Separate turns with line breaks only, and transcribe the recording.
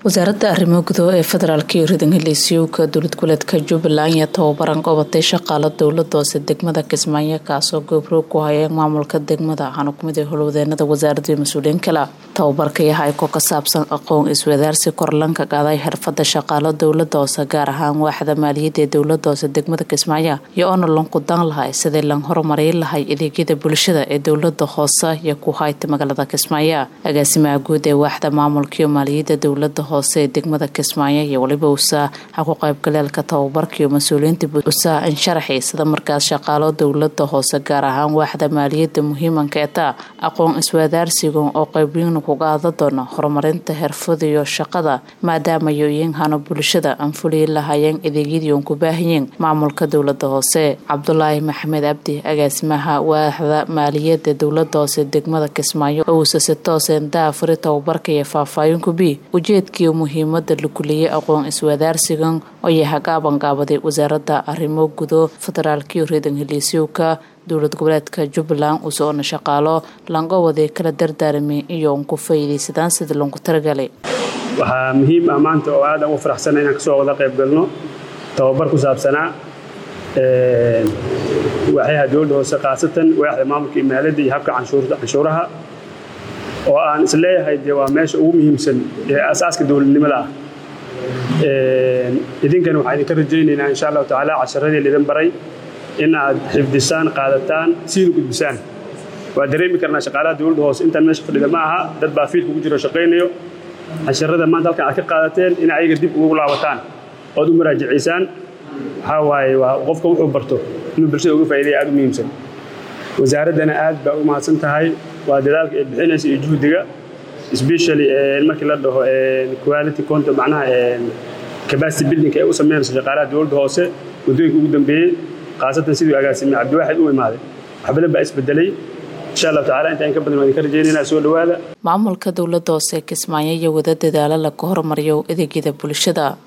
wasaaradda arrimo gudo ee federaalk iyo ridanheliisyowka dowlad goboleedka jubbaland ayaa tababaran qabatay shaqaalo dowlada hoose degmada kismaayo kaasoo goobroog ku hayeen maamulka degmada waxaana kumid ah howlwadeenada wasaaradda iyo mas-uuliyiin kale tababarka yahay ko ka saabsan aqoon iswadaarsi korlanka qaaday xirfada shaqaalo dowlada hoose gaar ahaan waaxda maaliyadda ee dowlada hoose degmada kismaayo iyo oona lanqudaan lahay sidii lan horumarin lahay adeegyada bulshada ee dowlada hoose iyo ku hayta magaalada kismaayo agaasimaha guud ee waaxda maamulka iyo maaliyadda dowlada hoose ee degmada kismaayo iyo waliba usaa ha ku qaybgaleelka tababarka iyo mas-uuliyiinta usaa insharaxi sida markaas shaqaalo dowlada hoose gaar ahaan waaxda maaliyadda muhiimanka eta aqoon iswadaarsiga oo qeybiina kuga ada doona horumarinta xirfada iyo shaqada maadaama yoyinhano bulshada aan fuliyi lahayeen adeegyadii oon ku baahayeen maamulka dowlada hoose cabdulaahi maxamed cabdi agaasimaha waaxda maaliyadda dowlada hoose degmada kismaayo oo uusa si tooseen daafuri tababarka iyo faahfaahinka b ujeedkii muhiimada la kuliyey aqoon iswadaarsigan oo yahay gaabanqaabaday wasaaradda arrimo gudo federaalkiyo reedan heliisyowka dowlad goboleedka jubbaland usoona shaqaalo lanqowaday kala dardaarmay iyo un ku faa'iidaysadaan sidii loonku talagalay
waxaa muhiim ah maanta oo aad aan u faraxsanna inaan kasoo wada qayb galno tababar ku saabsanaa waaxyaha dowladda hoose khaasatan waaxda maamulka imaaladda iyo habka canshuuraha oo aan is leeyahay dee waa meesha ugu muhiimsan ee asaaska dowladnimada ah idinkana waxaan idinka rajaynaynaa insha allahu tacaala casharadii laidin baray in aad xifdisaan qaadataan siina gudbisaan waa dareemi karnaa shaqaalaha dowladda hoose intaan meesha fadhida ma aha dad baa fiilka ugu jiro shaqaynayo casharada maanta halkan aad ka qaadateen in ayaga dib ugu laabataan ood u muraajacaysaan waxaa waaye waa qofka wuxuu barto inuu bulshada uga faa'iidaya aad u muhiimsan wasaaraddana aad baa u mahadsan tahay waa dadaalka ay bixinaysa iyo juhdiga especially markii la dhaho quality content macnaha capacity building ay u sameynayso shaqaalaha dowladda hoose waddooyinka ugu dambeeyey khaasatan siduu agaasime cabdiwaaxid u imaaday wax badan baa isbedelay insha allahu tacala inta in ka badan waan idinka rajaynayna soo dhowaada
maamulka dowladda hoose kismaayo iyo wada dadaalo laga hormariyo adeegyada bulshada